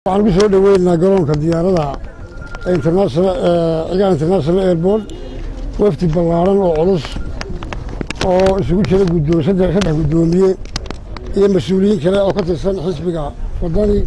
waxaan ku soo dhoweynaa garoonka diyaarada cigaan international airport wafdi ballaaran oo culus oo isugu jira guddoon saddex guddoomiye iyo mas-uuliyiin kale oo ka tirsan xisbiga wadani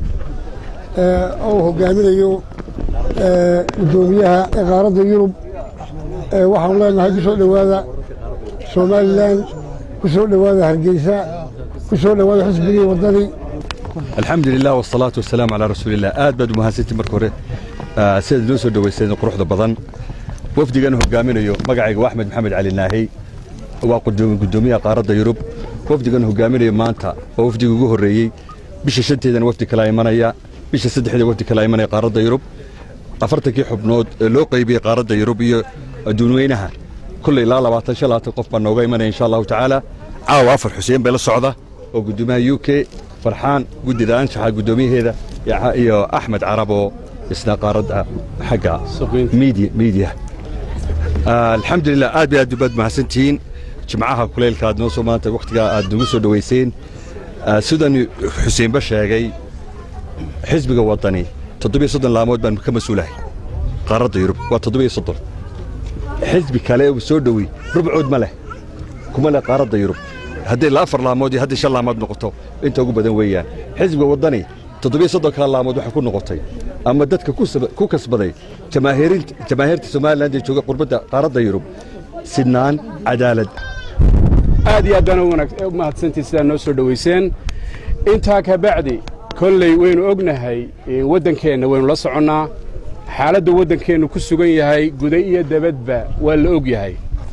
oo uu hogaaminayo guddoomiyaha iqaaradda yurub waxaanu leenahay ku soo dhowaada somalilan ku soo dhowaada hargeysa ku soo dhowaada xisbigii wadani alxamdu lilah wsalaatu wasalaamu calaa rasuulilah aad baad umahadsantii marka hore sidaad noo soo dhowayseen quruxda badan wafdigan hogaaminayo magacayga waa axmed maxamed cali naahey waa guddoomiyaha qaaradda yurub wafdigan hogaaminayo maanta waa wafdigii ugu horreeyey bisha shanteedana wafdi kalaa imanaya bisha saddexdeeda wafdi kalaa imanaya qaaradda yurub afartankii xubnood ee loo qaybiyey qaaradda yurub iyo adduunweynaha kulley ilaa labaatan shan labaatan qof baa nooga imanaya insha allahu tacaala caawa afar xuseen bay la socda oo guddoomiyaha u k farxaan guddida anshaxa guddoomiyaheeda iyo axmed carab oo isna qaaradda xagga miidiya alxamdulilah aad bay aad baad mahadsantihiin jimcaha kuleylka aad noo soo maanta wakhtigaa aad nagu soo dhowayseen sidan xuseenba sheegay xisbiga waddani toddobiyo soddon laamood baan ka mas-uulahay qaaradda yurub waa toddobiyo soddon xisbi kale oo soo dhowey rubcood ma leh kuma leh qaaradda yurub hadday la afar laamood iyo hadday shan laamood noqoto inta ugu badan weeyaan xisbiga waddani toddobiyo soddonkaa laamood waxay ku noqotay ama dadka ku kasbaday jamaahiirta somalilan ee jooga qurbadda qaaradda yurub sidnaan cadaalad aad iyo aad baan u mahadsantii sidaa noo soo dhowayseen intaa ka bacdi kolley waynu ognahay waddankeenna waynu la soconnaa xaaladda waddankeennu ku sugan yahay guda iyo dabadba waa la og yahay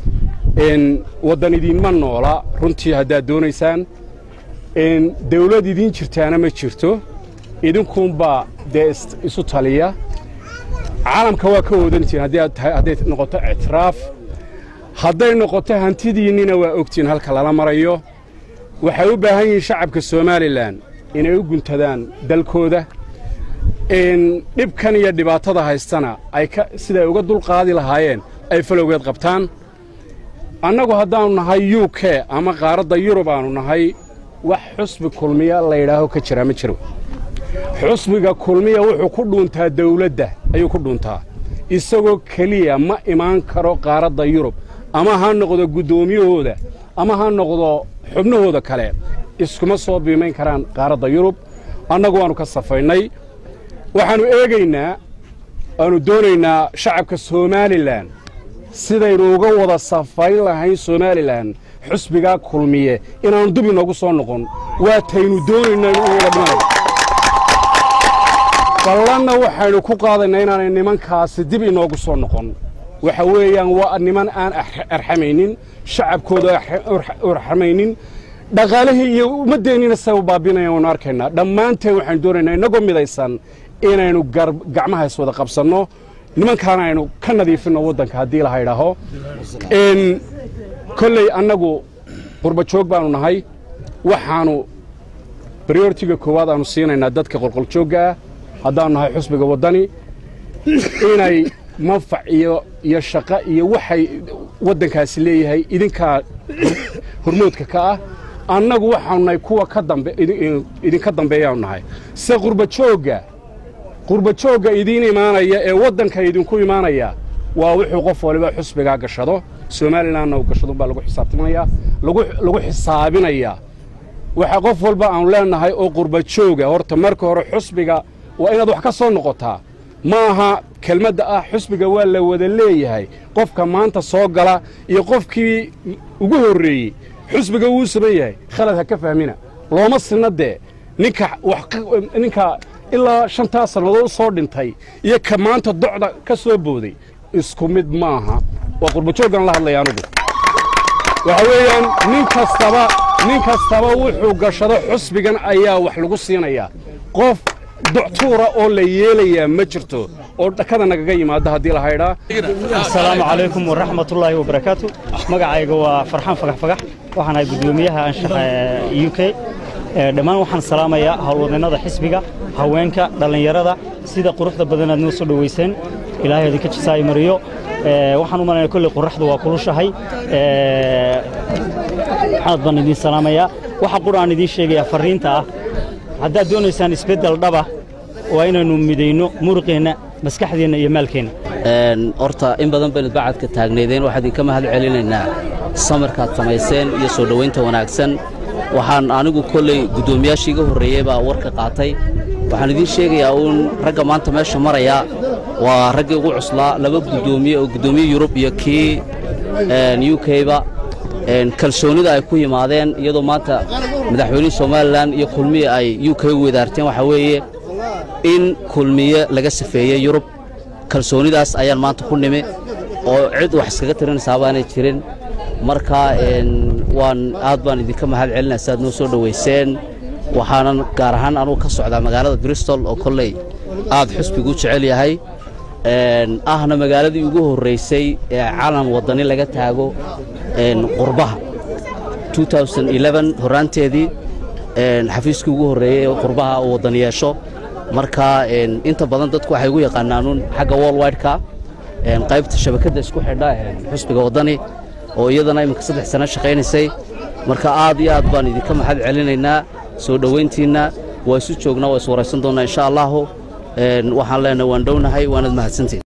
waddan idiinma noola runtii haddaad doonaysaan dawlad idiin jirtaana ma jirto idinkuunbaa dee isu taliya caalamka waa ka oodan jirin hadday noqoto ictiraaf hadday noqoto hantidiinnina waa ogtihiin halka lala marayo waxay u baahan yihiin shacabka somalilan inay u guntadaan dalkooda dhibkan iyo dhibaatada haystana ay siday uga dulqaadi lahaayeen ay falowgeed qabtaan annagu haddaannu nahay u k ama qaaradda yurub aannu nahay wax xusbi kulmiya layidhaaho ka jiraa ma jiro xusbiga kulmiya wuxuu ku dhuuntaa dawladda ayuu ku dhuuntaa isagoo keliya ma imaan karo qaaradda yurub ama ha noqdo guddoomiyahooda ama ha noqdo xubnahooda kale iskuma soo biimayn karaan qaaradda yurub annagu waannu ka safaynay waxaannu eegaynaa waannu doonaynaa shacabka somalilan sidaynu uga wada safayn lahayn somalilan xusbigaa kulmiye inaannu dib inoogu soo noqon waa taynu doonayna inu wada dhimanay ballanna waxaynu ku qaadaynaa inaanay nimankaasi dib inoogu soo noqon waxa weeyaan waa niman aan arxamaynin shacabkooda arxamaynin dhaqaalihii iyo ummaddeennina say u baabinayaan waynu arkaynaa dhammaanteen waxaynu doonaynaa innagoo midaysan inaynu gacmaha iswada qabsanno nimankaana aynu ka nadiifinno waddanka haddii laha idhaaho kolley annagu qurbajoog baannu nahay waxaannu brioritiga koowaad aannu siinaynaa dadka qolqoljoogga ah haddaannu nahay xusbiga waddani inay manfac iyo iyo shaqo iyo waxay waddankaasi leeyahay idinkaa hormoodka ka ah annagu waxaanu nahay kuwa ka dambe idinka dambeeyaanu nahay se qurbajoogga qurbajoogga idiin imaanaya ee waddanka idinku imaanaya waa wuxuu qof waliba xusbigaa gashado somalilanna uu gashadunbaa lagu xisaabtimanaya lagu xisaabinayaa waxa qof walba aanu leennahay oo qurbajooga horta marka hore xusbiga waa inaad wax ka soo noqotaa ma aha kelmadda ah xusbiga waa la wada leeyahay qofka maanta soo gala iyo qofkii ugu horreeyey xusbiga wuu saman yahay khalad ha ka fahmina looma sinna dee ninka ninka ilaa shantaa sannadood u soo dhintay iyo ka maanta docda ka soo booday isku mid maaha waa qurbajooggan la hadlaya anugu waxa weeyaan nin kastaba nin kastaba wuxuu gashado xusbigan ayaa wax lagu siinayaa qof doctuura oo la yeelayaa ma jirto oo dhakada nagaga yimaada haddii la haydhaa asalaamu calaykum waraxmatullaahi wabarakaatu magacayga waa farxaan fagax fagax waxaan ahay guddoomiyaha anshaxa u k dhammaan waxaan salaamayaa howlwadnannada xisbiga haweenka dhallinyarada sida quruxda badan aad noo soo dhowayseen ilaahay idinka jisaayo mariyo waxaan u malaynaya kolley qorraxdu waa kulushahay aad baan idiin salaamayaa waxa qura aan idiin sheegayaa farriinta ah haddaad doonaysaan isbeddel dhaba waa inaynu midayno muruqeenna maskaxdeenna iyo maalkeenna horta in badan baynu bacadka taagnaydeen waxaan idinka mahad celinaynaa samarkaad samayseen iyo soo dhowaynta wanaagsan waxaan anigu kolley guddoomiyaashii iga horreeyey baa warka qaatay waxaan idiin sheegayaa uun ragga maanta meesha maraya waa raggii ugu cuslaa laba guddoomiye oo guddoomiye yurub iyo kii u k-ba kalsoonnida ay ku yimaadeen iyadoo maanta madaxweynihii somalilan iyo kulmiye ay u k u wadaarteen waxaa weeye in kulmiye laga safeeyey yurub kalsoonidaas ayaan maanta ku nimi oo cid wax iskaga tirinaysaa baanay jirin marka waan aad baan idinka mahad celinaa si aad noo soo dhowayseen waxaanan gaar ahaan anugu ka socdaa magaalada bristol oo kolley aad xusbigu u jecel yahay ahna magaaladii ugu horraysay ee calan waddani laga taago qurbaha horaanteedii xafiiskii ugu horreeyey ee qurbaha uu waddan yeesho marka inta badan dadku waxay ugu yaqaanaanuun xagga worldwideka qaybta shabakadda isku xidha xusbiga waddani oo iyadana iminka saddex sano shaqaynaysay marka aad iyo aad baan idinka maxad celinaynaa soo dhowayntiinna waa isu joognaa waa is waraysan doonnaa insha allahu waxaan leenahay waan dhownahay waanad mahadsantiin